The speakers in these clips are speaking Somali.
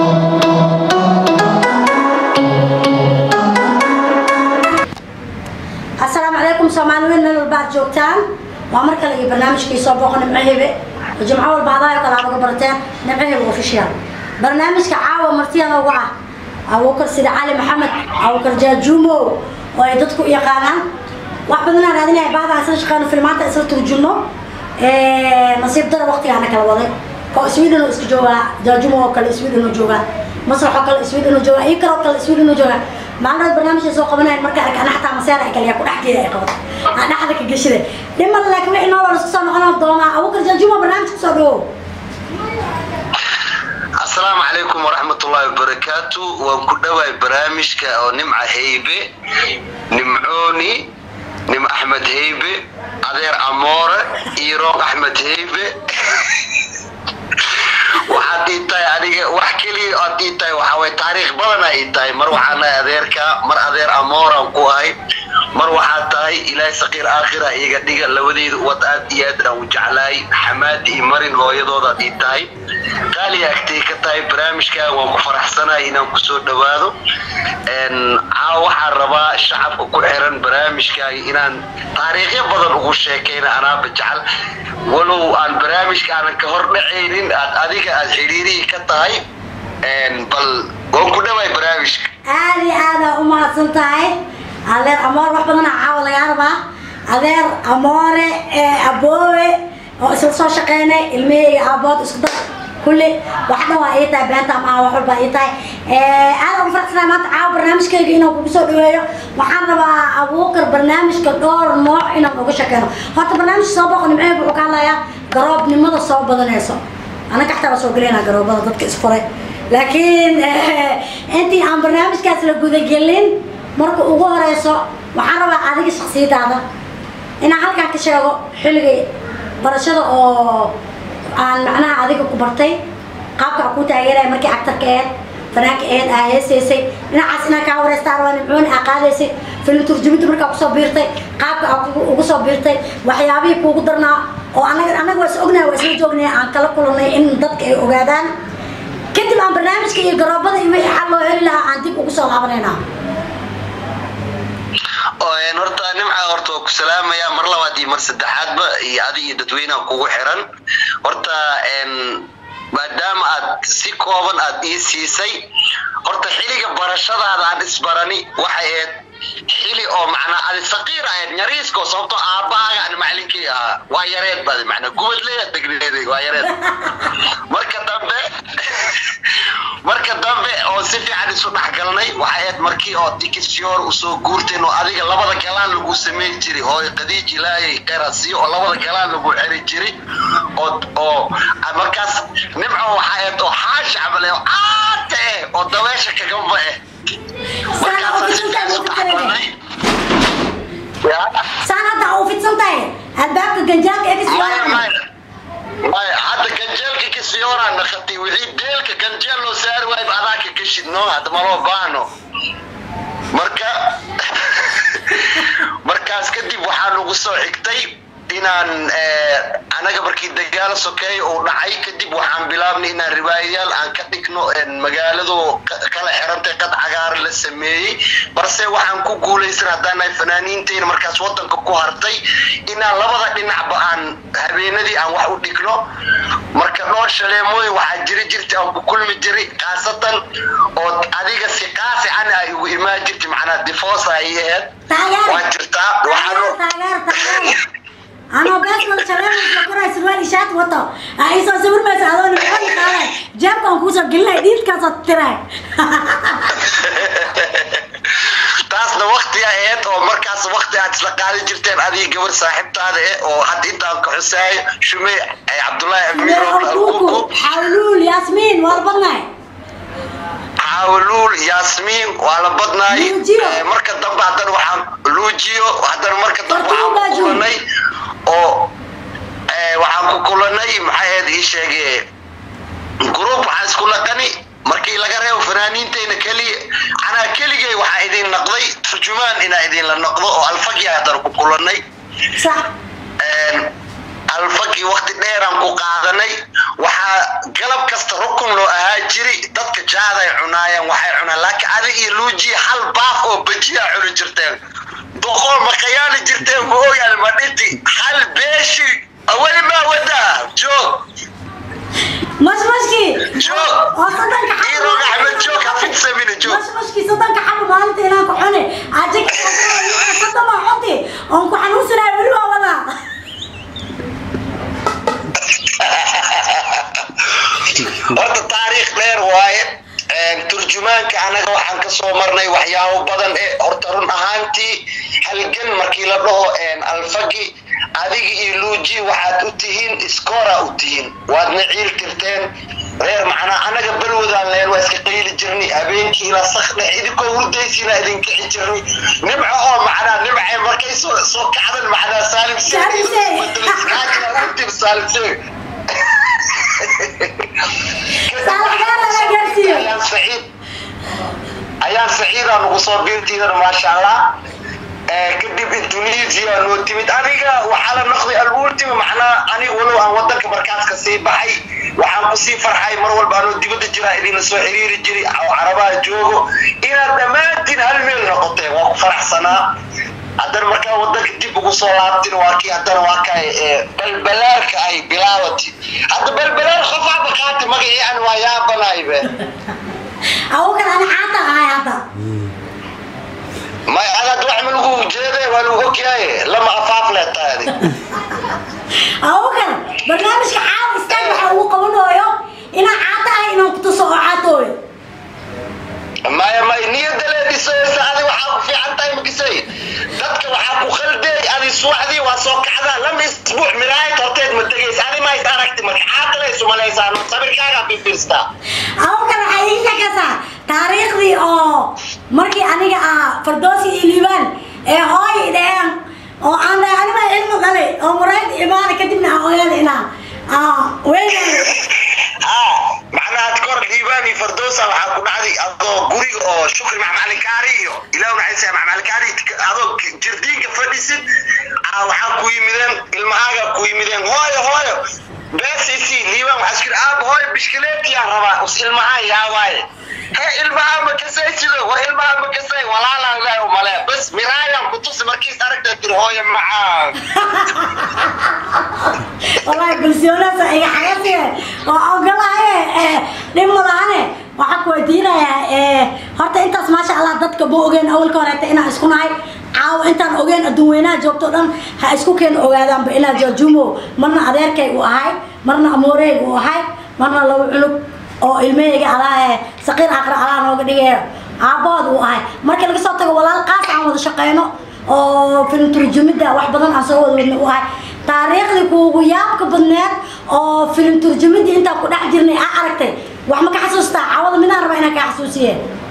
asalaamu calaykum soomaaliweyn meel walba aad joogtaan waa mar kale iyo barnaamijkii soo booqo nimco hebe oo jimco walba hadaayo kale aad uga barateen nimco hebe official barnaamijka caawa martiyada uga ah abuukar sida cali maxamed abuukar jaajuumo oo ay dadku u yaqaanaan wax badanaa raadinaya baadaan isla shaqeyno filmaanta isla turjumno nasiib dara waqtigaana kala waday oo sweden oo iska joogaa jaajuumo oo kale sweden oo joogaa masrax oo kale sweden oo joogaa iyo kaloo kale sweden oo joogaa maalmood barnaamijka soo qabanayan marka arka ana xataa maseer ay kaliya ku dhex geeda ay qabato aan dhexda ka geshida dhiman laakiin wixii noo wada isku soo noqon doonaa abuukar jaajuumo barnaamijka soo dhawow asalaamu calaykum waraxmatullaahi wabarakaatu waan ku dhowaay barnaamijka oo nimca heybe nimcooni nim axmed heybe adeer amoore iyo roog axmed heybe waxaad ii tahay aniga wax keliya aad ii tahay waxaa way taariikh badana ii tahay mar waxaan nahay adeerka mar adeer amooraan ku ahay mar waxaad tahay ilaahay saqiir aakhira iga dhiga labadeyda wad aad iyo aad aan u jeclaay xamaadi iyo marin hooyadoodaad ii tahay qaaliya agtay ka tahay barnaamijkaa waan ku faraxsanahay inaan kusoo dhawaado caawa waxaan rabaa shacabka ku xiran barnaamijkaaga inaan taariikhyo badan ugu sheekayna anaaba jecel walow aan barnaamijka aanan ka hor dhacaynin aad adiga aad xiriirihii ka tahay bal waan ku dhawaay barnaamijka aada iyo aada u mahadsan tahay adeer amoore wax badanaa caawa lagaa rabaa adeer amoore aboowe oo isla soo shaqeynay ilmaheyga aabood isku dar kulli wax dhan waa ii tahay beenta ama wax walba ii tahay aada ugu faraxsanahay maanta caawa barnaamijkayga inaan kugu soo dhaweeyo waxaan rabaa abuukar barnaamijka dhowr nooc inaan uga shaqeyno horta barnaamijka soo boqo nimceeb wuxuu ka hadlayaa garoobnimada soo badanayso anaga xataa waa soo gelaynaa garoobada dadka isfuray laakiin intii aan barnaamijkaas la gudagelin marka ugu horeyso waxaan rabaa adiga shaksiyadaada inaan halkaan ka sheego xilligay barashada oo aan macnaha adiga ku bartay qaabka aan ku taageeraya markii actarka aheed fanaanka aheed aa heesaysay dhinacaas inaan kaa wareystaa rabaa nimcooni aa qaadaysay film turjuminta markaa kusoo biirtay qaabka aa ugu soo biirtay waxyaabihii kuugu darnaa oo anaga anaga waa is ognahay waa isla joognay aan kala kulanay in dadka ay ogaadaan kadib aan barnaamijka iyo garoobada iyo wixii xal loo heli lahaa aan dib ugu soo laabanaynaa horta nimca horta waa ku salaamaya mar labaad iyo mar saddexaadba iyo adi iyo dadweynaha kugu xiran horta maadaama aad si kooban aad ii siisay horta xiliga barashadaada aan isbarani waxay ahayd xili oo macnaa adi saqiir ahayd nyariisko sababtoo aabbahaaga aan macalinkii ahaa waa yareed badi macnaa gubadleya degneeday waa yareed marka dambe marka dambe oo si fiican isu dhexgalnay waxay ahayd markii oo dikisyoor usoo guurteen oo adiga labada galaan lagu samayn jiray oo qadiij ilaahay qerasiyo oo labada galaan lagu xeri jiray oo oo markaas nimco waxay ahayd oo xaash camale oo aata eh oo dabeesha kagamba eh saan hadda u fidsan tahay albaabka ganjaalka ee maya hadda ganjeelka kasiyooraan naqatay wixii deelka ganjeel loo saari waayba adaa ka gashidno hadda maloo baahno marka markaas kadib waxaa nagu soo xigtay inaan anaga markii dagaalo sokeeya uu dhacay kadib waxaan bilaabnay inaan riwaayayaal aan ka dhigno magaaladu kala xirantay qad cagaaran la sameeyey balse waxaan ku guulaysan haddaan nahay fanaaniinteyna markaas wadanka ku hartay inaan labada dhinacba aan habeenadii aan wax u dhigno marka dhowr shaleemooyin waxaa jiri jirta aan ku kulmi jiray khaasatan oo adiga si qaasi an ay ugu imaan jirtay macnaa difoosa ay ahayd waa jirtaa waxaan anoo beesmada shaleemaysa koray surwaal ishaat wato ay soo sawirmaysa adoo nimcooni qaaday jeebkaan kuusoo gelinay dhiidkaasoo tiray taasna wakti aheed oo markaas wakti aad isla qaadan jirteen adiga gabar saaxiibtaada eh oo hadda intaan ka xusaayo shume cabdullaahi amiirkuku xawluul yaasmiin waa la badnaay xawluul yaasmiin waa la badnaay marka dambe haddana waxaan luujiyo haddana marka dambe waxaan ku kulanay oo waxaan ku kulanay maxay ahayd ii sheege group waxaan isku naqani markii laga reebo fanaaniinteyna keliya anaa keligay waxaa idin naqday turjumaan inaa idinla noqdo oo alfagi haddana ku kulanay alfagi wakti dheeraan ku qaadanay waxaa galab kasta rukun loo ahaa jiri dadka jaaday cunaayeen waxay cunaan laakiin adig iyo luuji hal baaf oo bajiyaa cuni jirteen doqol ma khayaali jirteen ma ogaan ma dhinti hal beeshi weli maa wadaa joog mashmashkii joog oo soddonka xabo iroog axmed joog hafidsamina joog mashmashkii soddonka xabo maalinta inaan ku cuni ajig soddon baa cunti oon ku xanuunsanayo weli waa wadaa horta taariikh dheer waaye turjumaanka anaga waxaan kasoo marnay waxyaabo badan ee horta run ahaantii halgan markii la dhaho alfagi adiga iyo luuji waxaad u tihiin iskoora u tihiin waadna ciil tirteen reer macnaa anaga balwadaan leen waa iska qayli jirnay habeenkii ila sakdhe idinkoo hurdaysiina idinkici jirnay nimco oo macnaa nimcay markay soo soo kacdan macnaa saalim Saalim Seeg. seeg saalim seeg ayaan saciid ayaan saciida nagu soo biirtiidan maasha allah kadib indonesia noo timid aniga waxaa la noqday alultima macnaa aniga walow aan wadanka markaas ka sii baxay waxaan kusii farxay mar walba anoo dibadda jiraa idinla soo xiriiri jiray oo carabaha joogo inaad dhammaantiin hal meel noqoteen waa ku faraxsanaa haddana markaa wadanka dib ugu soo laabtin waa kii haddana waa ka balbalaarka ay bilaawati hadda balbalaar qofaaba qaati magacii aan waa yaabanaybe awkan ani xaata ahay hadda may adaad wax ma lagu ujeede waa lagu ogyahay lama afaaf leh taadi awkan barnaamijka caawa istaag waxa ugu qabanooyo inaan caata ahay inaan ku tuso oo caatooyo maya may niyada leedhisaysa adi waxaa ku fiican tahay makisay dadka waxaa ku khaldeey adi subaxdii waa soo kacdaa lama isbuuc miraayad horteed ma tegaysa adi ma is aragti marka caata la isumalaysaan sabirkaaga fifirstaa awkan waxaa ii sheekaysaa taariikhdii oo markii aniga ah fardoosi iyo liibaan ee hooy dheheen oo aan dhahay anima ilmo dhalay oo murayd imaana kadibna aan ogaada inaa weynaay macnaha kor liibaan iyo fardoosa waxaa ku dhacday adoo guriga oo shukri macmacalin kaari iyo ilaah naxaysa macmacalin kaari adoo jirdiinka fadhisid waxaa ku yimideen ilmahaaga ku yimideen hooyo hooyo beesisi liibaan waxaa iskiri aab hooyo bishkileetiyaan rabaa us ilmahaan yaawaaye he ilmaha ma kasay sido wa ilmaha ma kasay walaalaan ilaahi umale bas miraayaan ku tusi markiis aragta tiri hooyo macaan wallahi bulsiyoonaasa iga xagasiye oo ogolahaye dhib malahane waxaa ku weydiinayaa horta intaas maasha allah dadka ma ogeen awalka horeeta inaan isku nahay caawa intaan ogeen adduun weynaha joogto dhan ha isku keen ogaadaanba inaa joojumo marna adeerkay u ahay marna amooreyg u ahay marna laba culug oo ilmahayga alaa saqiir aqra alaa nooga dhigaya aabood uu ahay markii laga soo tago walaal qaas aan wada shaqeyno oo film turjumida wax badan aan soo wada wadna u ahay taariikhdii kuugu yaabka badneed oo film turjumidii intaan ku dhex jirnay aa aragtay wax ma ka xasuustaa cawada midaan raba inaan kaa xasuusiye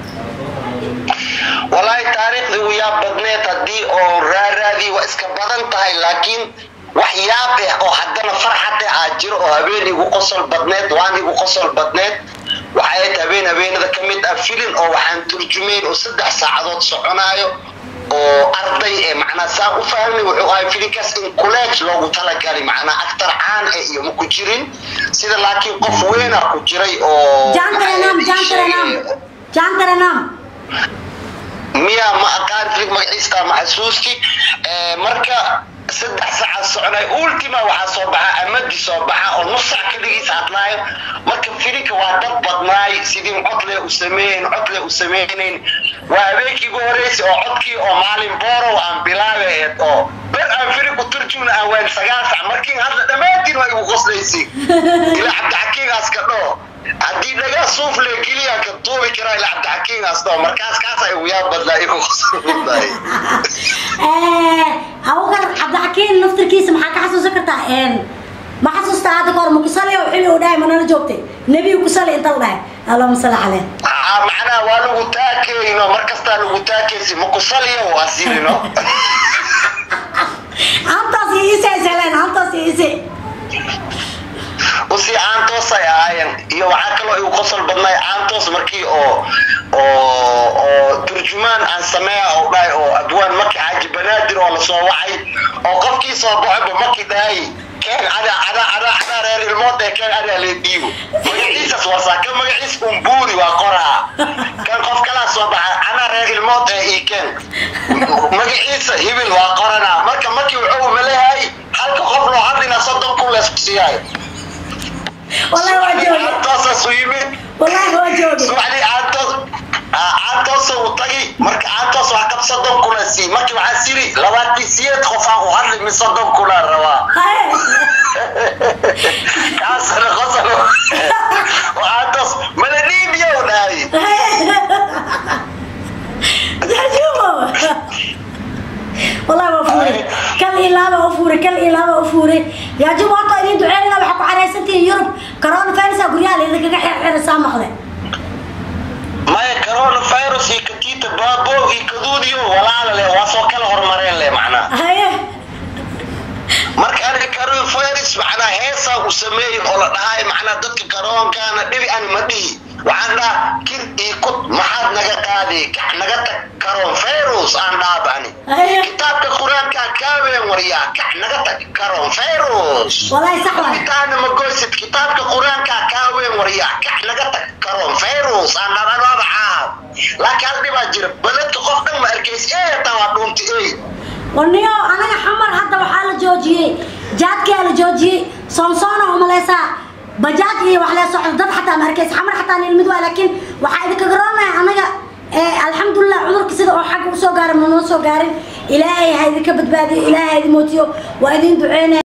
wallaahi taariikhdii ugu yaab badneed haddii oo raaraadii waa iska badan tahay laakiin wax yaab eh oo haddana farxade aa jiro oo habeen igu qosol badneed waan igu qosol badneed waxay ahayd habeen habeenada ka mid ah filin oo waxaan turjumeyn oo saddex saacadood soconaayo oo arday ee macnaa saan u fahmay wuxuu ahay filinkaas in college loogu talagalay macnaa actor caan eh iyo ma ku jirin sida laakiin qof weena ku jiray oo jaan taranam jaan taranam jaan taranam miya ma aqaan filig magaciista ma xasuusti marka saddex saacaad soconay ultima waxaa soo baxa amadi soo baxa oo nus sac keligiis hadlaayo marka filinka waa dad badnaay sidii codle u sameeyen codle u sameynayn waa habeenkii ugu horreysay oo codkii oo maalin boorow aan bilaabe aheyd oo ber aan filig u turjumna aan waan sagaal sac markiin hadla dhammaantiin waa igu qoslaysay ilaa cabdixakiigaas ka dhoo haddii dhagaa suuf le keliya ka duubi karaa ilaa cabdixakiigaas dhoo markaas kaasa igu yaab badnaa igu qoslaysay awgan cabdixakiin naftirkiisa maxaa ka xasuusan kartaa ma xasuustaa hadda kahor makusali oo xilli uu dhahay manala joogtay nebigu kusali inta la dhahay allahuma salli caleyh macnaha waa lagu taakeyno markastaa lagu taakeysi makusaliya waa sirino antaas iise isheleen antaas iise usii caantoos ay ahaayeen iyo waxaa kaloo igu qosol badnay caantoos markii oo oo oo turjumaan aan sameeya oo dhahay oo adwaan maki xaaji banaadir oo lasoo wacay oo qofkii soo baxayba maki dhahay keen ada ada ada ada reer ilmood ee keen ada lee dhiibo magaciisas warsaa kan magaciis umbuuri waa qoraa kan qof kalaa soo baxa ana reer ilmood ee ii keen magaciisa hibil waa qoranaa marka markii wuxuu maleeyahay halka qof loo hadlina soddon kun leesku siiyaayo wallahi waa jooge toosaas u yimid wallahi waa jooge subaxdii aantoos aantoos u tagi marka aantoos wax kab soddon kuna sii markii waxaa siri labaatan siyeed qof aan u hadli mi soddon kuna rabaa haye kaasna qosol oo aantoos mala dhiibiyow dhahay jajumo wallahi waa fuure kal iyo laaba u fuure kal iyo laaba u fuure yaajumo horta idin duceynayna waxaa ku xaraysantihiin yurub corona virusa guryaha laydinkaga xirxirasaa maqle maya coronavirus iyo katiita baabo iyo kaduudiyo walaala leh waa soo kala hormareen leh macnaa haye marka aniga coronavirus macnaa heesaa u sameeyey oo la dhahay macnaa dadka garoonkaana dhibi ani ma dhihi waxaan dhaha kir iyo kud maxaad naga qaadi kax naga tag coronavirus aan dhaaba ani haye kitaabka qur-aankaa kaaween waryaa kax naga tag coronavirus wallahi sax waay kitaabna ma goysid kitaabka qur-aankaa kaaween waryaa kax naga tag coronavirus aan dhaaba anaaba caab laakiin hal dhibaa jira baledka qof dhan ma arkays ee taa waa dhuunti ey warniyo anaga xamar hadda waxaa la joojiyey jaadkaa la joojiyey soonsoona umaleysaa bajaaj iyo wax lee socdo dad xataa ma arkaysa xamar xataa nilmid waa laakiin waxaa idinka garanayaa anaga alxamdulilah cudurka sida oo xagga usoo gaaray ma noo soo gaarin ilaahay ha idinka badbaadiyo ilaahay ha idin mootiyo waa idin duceynaya